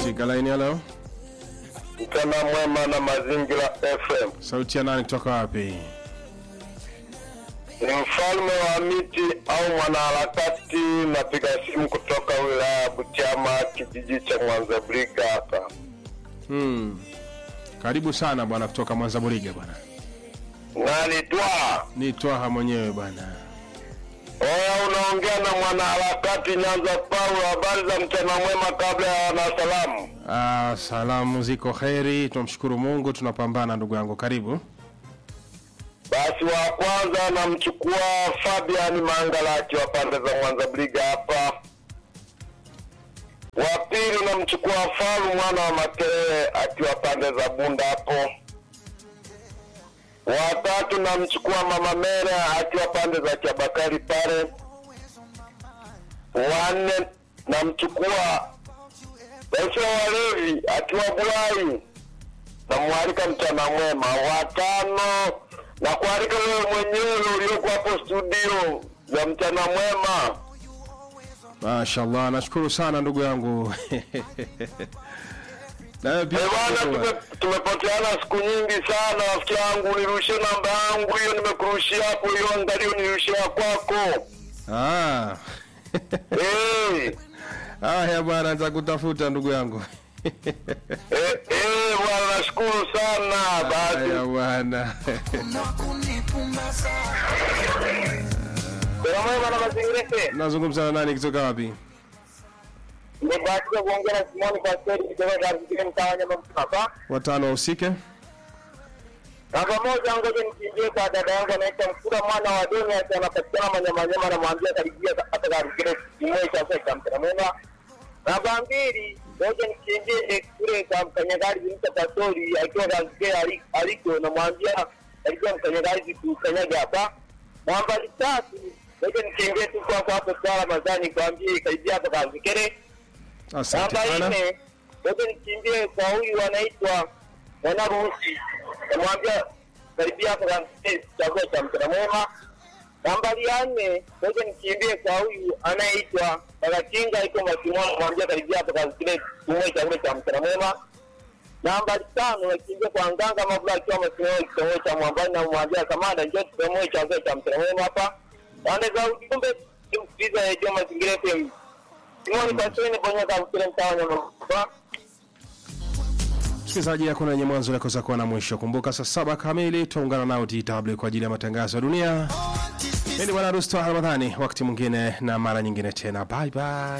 katika laini ya leo. Mchana mwema na Mazingira FM. Sauti ya nani kutoka wapi? Ni mfalme wa miti au mwanaharakati, napiga simu kutoka wilaya ya Butiama, kijiji cha Mwanza Briga hapa. Hmm. Karibu sana bwana kutoka Mwanza Buriga bwana. Nani twa Ni Twaha mwenyewe bwana. oya, unaongea na mwanaharakati Nyanza Paulo. Habari za mchana mwema kabla ya wanasalamu. Ah, salamu ziko heri, tunamshukuru Mungu, tunapambana ndugu yangu. Karibu. Basi wa kwanza namchukua Fabian Mangalati wa pande za Mwanza Briga hapa. Wa pili namchukua Faru mwana wa Makerere akiwa pande za Bunda hapo. Wa tatu namchukua Mama Mere akiwa pande za Chabakari pale. Wa nne namchukua Raisa Walevi akiwa Bulai namwalika mchana mwema. Watano na kualika wewe mwenyewe ulioko hapo studio za mchana mwema. Mashallah, nashukuru sana ndugu yangu. Nawe pia Eh, bwana, nashukuru. tume- tumepoteana siku nyingi sana, rafiki yangu. Nirushie namba yangu hiyo, nimekurushia hapo hiyo, angalio nirushia kwako. Ah. Eh, Haya bwana, nitakutafuta ndugu yangu. eh, eh, bwana, nashukuru sana. Haya Basi bwana. Salamu mwema na mazingira yetu. Nazungumza na nani kutoka wapi? Nimebahatika kuongea na Simoni Pastori kutoka katika mtaa wa Nyamagana. Watano wahusike. Namba moja, ngoja nikiingie kwa dada yangu anaitwa Mkura mwana wa Doni, ati anapatikana Manyamanyama, namwambia karibia hata karibia kimoja cha sekta mtana Namba mbili, ngoja nikiingie kule kwa mkanyagari Mta Pastori akiwa kazikia aliko, namwambia karibia mkanyagari kukanyaga hapa. Namba tatu, ngoja nikiingie tu kwa kwa hapo kwa Ramadhani kwambie karibia hapa kazikere. Asante Namba sana. nne, ngoja nikimbie kwa huyu anaitwa mwanaruhusi, namwambia karibia hapo kampeni chakula cha mchana mwema. Nambari ya nne, ngoja nikimbie kwa huyu anayeitwa Barakinga iko Masimoni, namwambia karibia hapo kile kumwe chakula cha mchana mwema. Nambari tano, nakimbia kwa Nganga Mabula akiwa Masimoni kitongoji cha Mwambani, namwambia kamanda, njoo tukamwe chakula cha mchana mwema hapa. Pande za ujumbe, tumsikiliza ya Mazingira FM. Simoni Pastori bonyeza mkile mtaa wa Nyamagana. Msikilizaji, hakuna yenye mwanzo nakosa kuwa na mwisho. Kumbuka saa saba kamili tuungana nao DW kwa ajili ya matangazo ya dunia. Mimi ni Bwana Rusto Ramadhani, wakati mwingine na mara nyingine tena, bye bye.